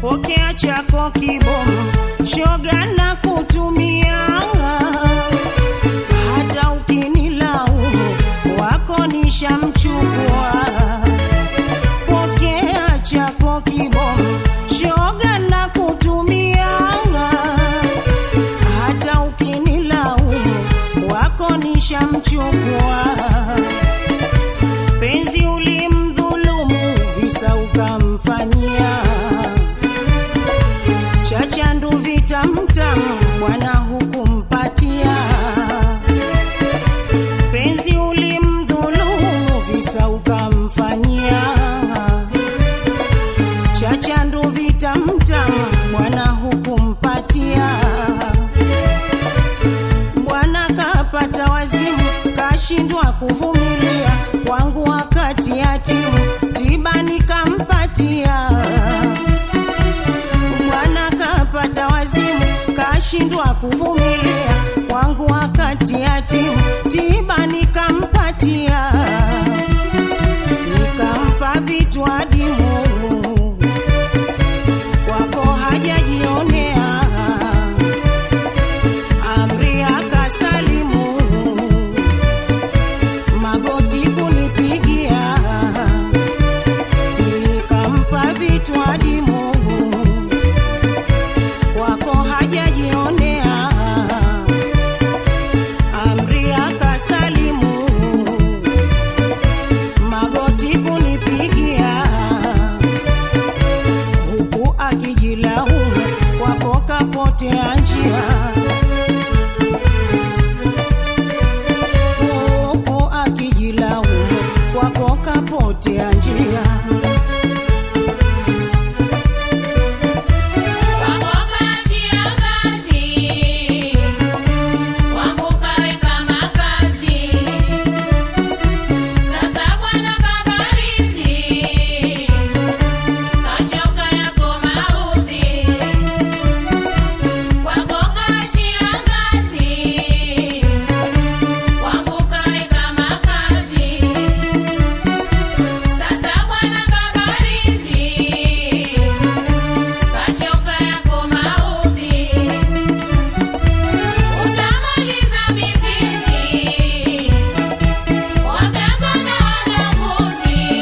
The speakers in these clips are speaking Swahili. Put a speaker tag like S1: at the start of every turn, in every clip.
S1: pokea chako kibomu, shoga na kutumia hata ukinilaumu wako nishamchukua. Pokea chako kibomu, shoga na kutumia hata ukinilaumu wako nishamchukua. Penzi ulimdhulumu, visa ukamfanyia chachandu vitamtamu, bwana hukumpatia. Penzi ulimdhulumu, visa ukamfanyia chachandu vitamtamu, bwana hukumpatia. Bwana kapata wazimu, kashindwa kuvumilia kwangu wakati yatimu, tiba nikampatia. Bwana kapata wazimu, kashindwa kuvumilia kwangu wakati yatimu, tiba nikampatia, nikampa vitu adimu kwako hajajionea amri akasalimu, magoti kunipigia, nikampa vitu adimu, kwako hajajionea, amri akasalimu, magoti kunipigia, huku akijilaumu, kwako kapotea njia huku akijilaumu kwako kapotea njia.
S2: Utamaliza mizizi waganga na waganguzi,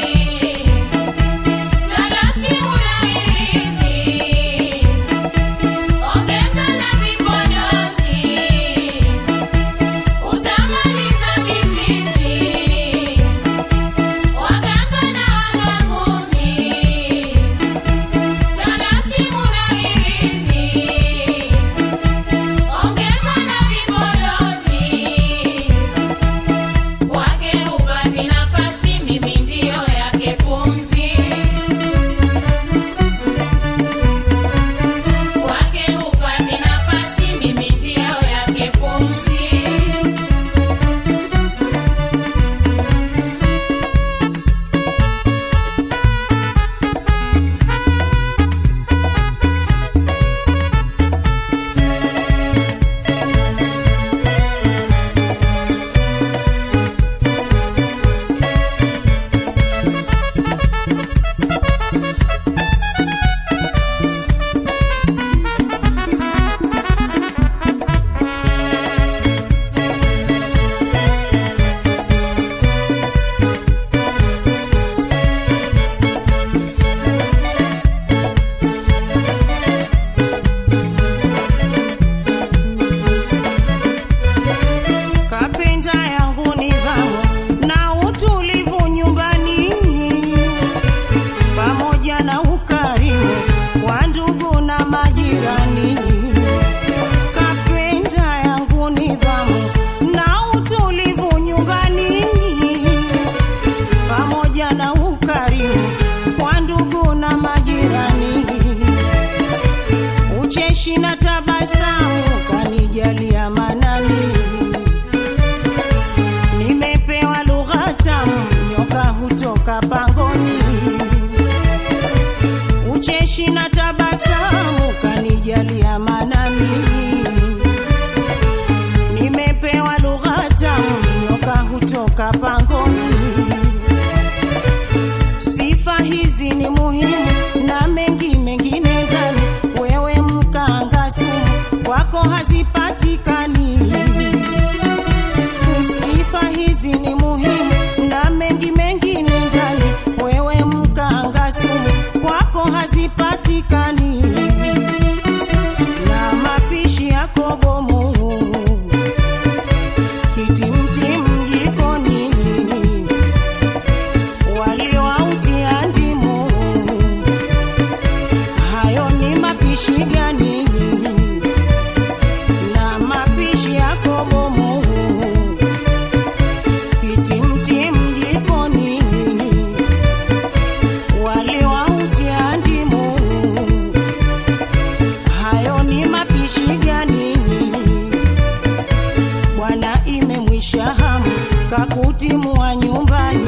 S2: talasi urahisi, ongeza na vipodozi. Utamaliza mizizi waganga na waganguzi, talasi urahisi ongeza na vipodozi kwake hupati nafasi, mimi ndiyo yake pumzi. Kwake hupati nafasi, mimi ndiyo yake pumzi.
S1: Kapenda yangu nidhamu na utulivu nyumbani, pamoja na ukarimu kwa ndugu na majirani. Kapenda yangu nidhamu na utulivu nyumbani, pamoja na ukarimu kwa ndugu na majirani. Ucheshi na tabasamu kanijalia manani nimepewa lugha tamu, nyoka hutoka pangoni. Ucheshi na tabasamu kanijalia manani, nimepewa lugha tamu, nyoka hutoka pangoni. Sifa hizi ni muhimu na mengi mengine ndani mapishi gani na mapishi yako bomu kitimtim jikoni wali wa utia ndimu hayo ni mapishi gani bwana imemwisha hamu kakutimua nyumbani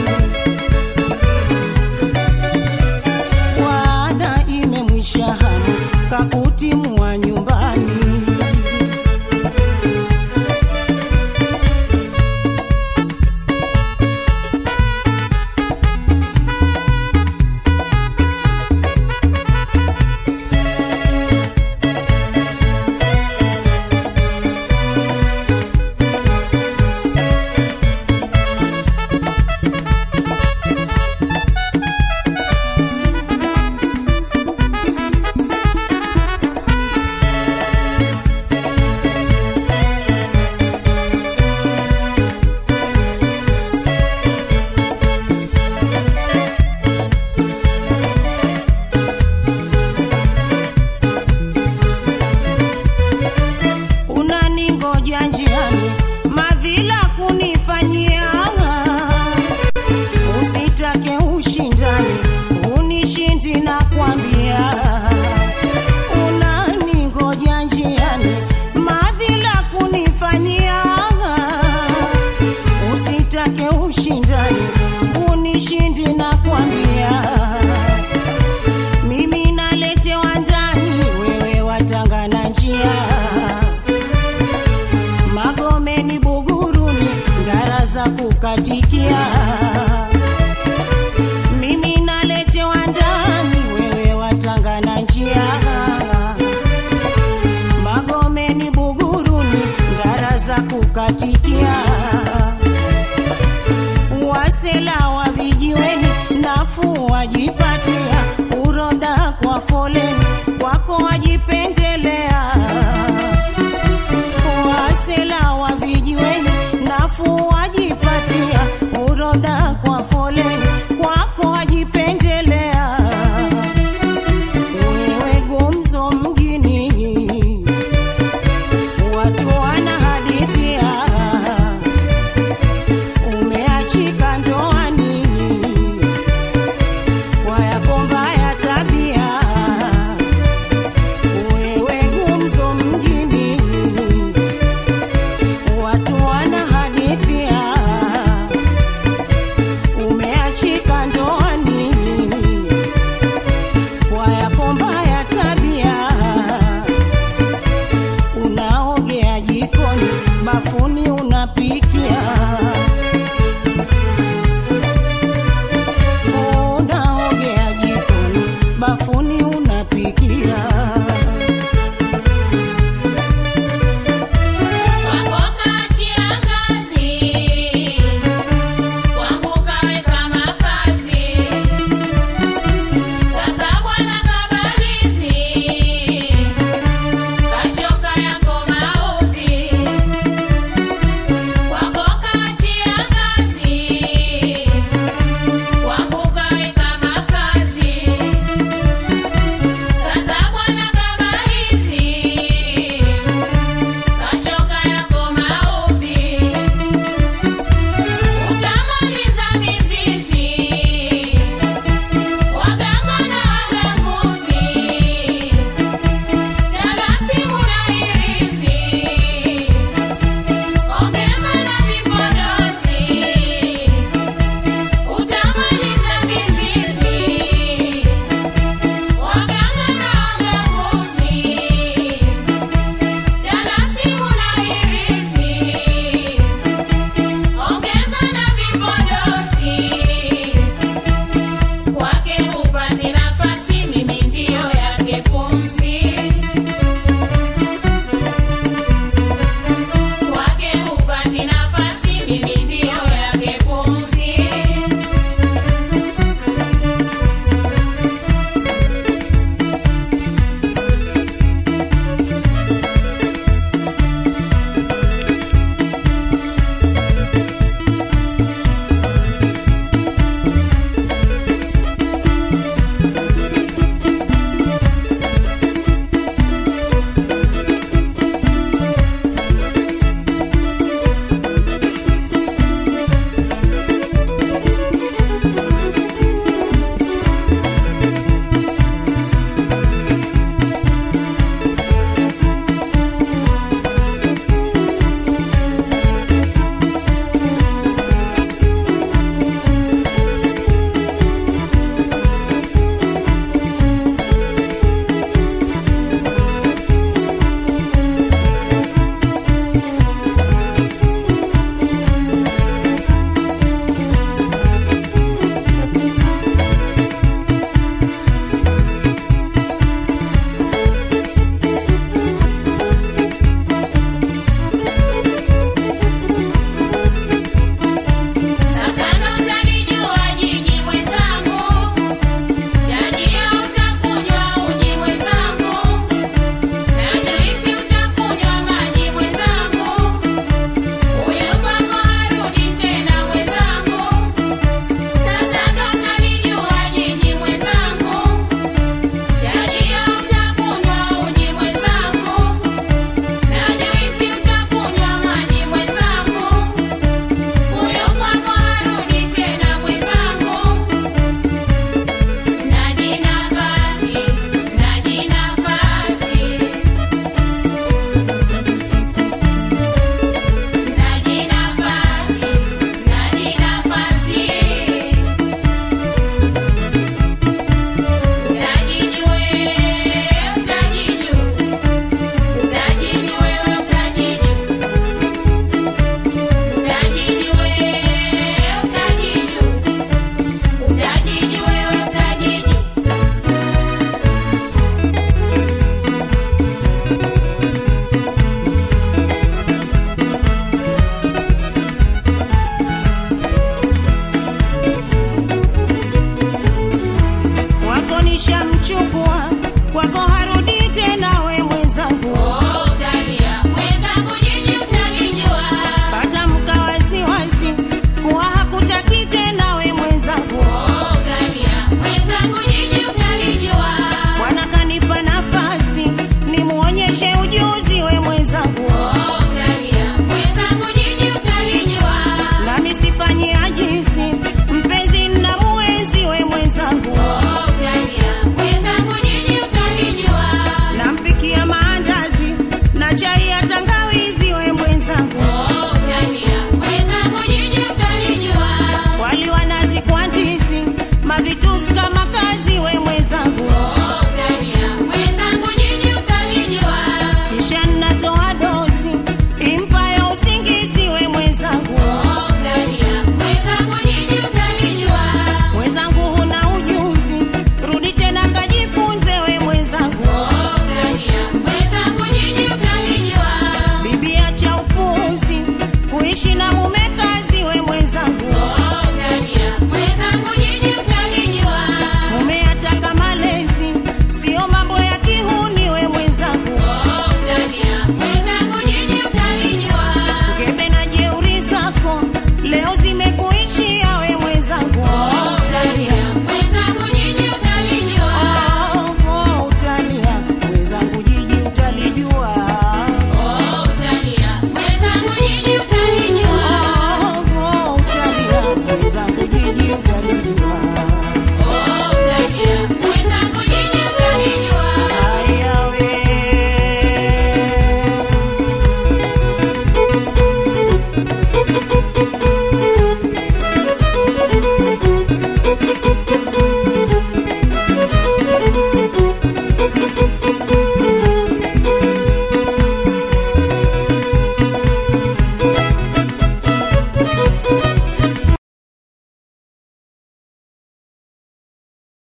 S1: bwana imemwisha hamu kakutimua nyumbani unaningoja njiani madhila kunifanyia usitake ushindani unishindi na kwambia unaningoja njiani madhila kunifanyia usitake ushindani unishindi na kwambia mimi naletewa ndani wewe watangana njia magomeni buguruni ngara za kukatikia mimi naletewa ndani wewe watangana njia magomeni buguruni ngara za kukatikia wasela wa vijiweni nafuu wajipatia uroda kwa foleni